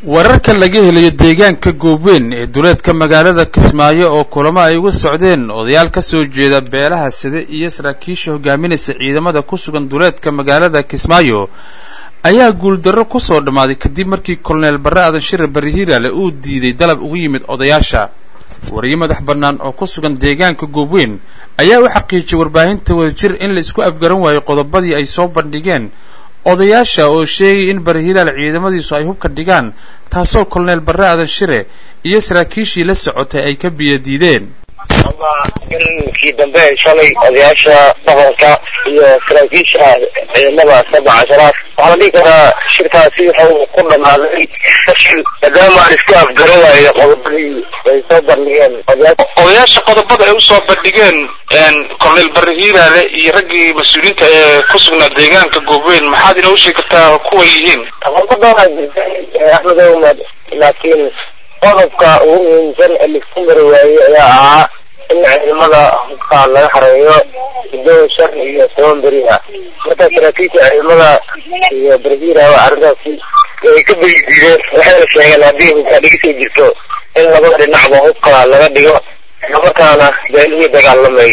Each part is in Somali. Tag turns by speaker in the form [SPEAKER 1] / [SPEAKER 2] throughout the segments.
[SPEAKER 1] wararka laga helayo deegaanka goobweyn ee duleedka magaalada kismaayo oo kulamo ay uga socdeen odayaal ka soo jeeda beelaha side iyo saraakiisha hogaaminaysa ciidamada ku sugan duleedka magaalada kismaayo ayaa guuldarro ku soo dhammaaday kadib markii koloneel barre aadan shire barre hiiraale uu diiday dalab ugu yimid odayaasha wariyo madax bannaan oo ku sugan deegaanka goobweyn ayaa u xaqiijiyay warbaahinta wadajir in la isku afgaran waayo qodobadii ay soo bandhigeen odayaasha oo sheegay in barre hiiraal ciidamadiisu ay hubka dhigaan taasoo koloneel barre aadan shire iyo saraakiishii la socotay ay ka biyadiideen
[SPEAKER 2] ama galinkii dambe shalay odayaasha dhaqanka iyo saraakiisha ciidamada sabca casharaad waxaa la dhihi karaa shirkaasi wuxuu ku dhammaaday fashil maadaama aan isku afgaran waayo qodobadii ay soo bandhigeen
[SPEAKER 3] odayaasha qodobada ay usoo bandhigeen koloneel barre hiiraale iyo raggii mas-uuliyiinta ee ku sugnaa deegaanka goobweyn maxaad inoo sheegi kartaa kuway yihiin
[SPEAKER 2] qodobadooda jirtay axmed ahmed laakiin qodobka ugu muhiimsan ee laisku mari waayey ayaa ahaa in ciidamada hubka laga xareeyo sideed shan iyo toban beri ah marka saraakiisha ciidamada iyo barhiira arrintaasi ay ka beridiideen waxayna sheegeen haddii hubka dhigisay jirto in labada dhinacba hubka laga dhigo islamarkaana beelihii dagaalamay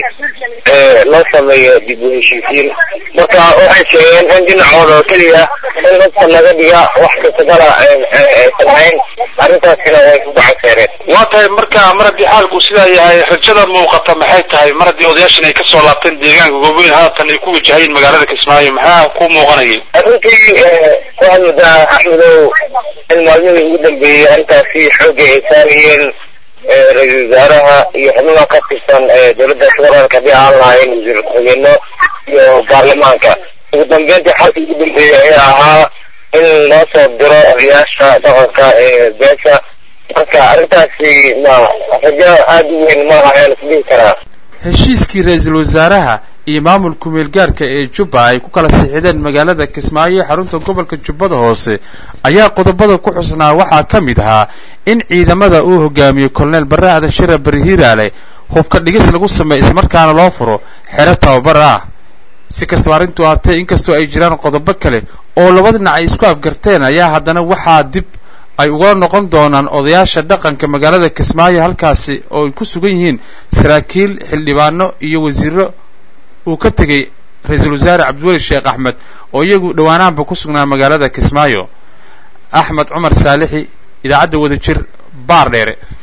[SPEAKER 2] ee loo sameeyo dib u heshiisiin marka waxay sheegeen in dhinacooda oo keliya in hubka laga dhiga wax kasagala aysan ahayn arrintaasina way ku gacanseereen
[SPEAKER 3] waa tahay marka mar haddii xaalku sidaa yahay rajada muuqata maxay tahay mar haddii odayaashan ay kasoo laabteen deegaanka goobweyn haatan ay ku wajahayeen magaalada kismaayo maxaa ku muuqanayay
[SPEAKER 2] arrintii waxaa muddaa axmedow in maalmihii ugu dambeeyey arrintaasi xoogga ay saarayeen ra-iisul wasaaraha iyo xubnaha ka tirsan dowladda federaalka haddii aan lahayn wasiir ku-xigeenno iyo baarlamaanka ugu dambeyntii xalka ugu dambeeyey ayaa ahaa in loo soo diro odayaasha dhaqanka ee beesha marka arrintaasi ma rajo aada u weyn maaha ayaa la isdhihi karaa
[SPEAKER 1] heshiiskii ra-iisul wasaaraha iyo maamulka meelgaarka ee jubba ay ku kala sixideen magaalada kismaayo ee xarunta gobolka jubbada hoose ayaa qodobada ku xusnaa waxaa ka mid ahaa in ciidamada uu hogaamiyey koloneel barre aadan shire barre hiiraale hubka dhigis lagu sameeyo islamarkaana loo furo xero tababar ah si kastaba arrintu ahatee inkastoo ay jiraan qodobo kale oo laba dhinac ay isku afgarteen ayaa haddana waxaa dib ay uga noqon doonaan odayaasha dhaqanka magaalada kismaayo halkaasi oo ay ku sugan yihiin saraakiil xildhibaano iyo wasiiro uu ka tegey ra-iisul wasaare cabdiweli sheekh axmed oo iyagu dhowaanaanba ku sugnaa magaalada kismaayo axmed cumar saalixi idaacadda wadajir baar dheere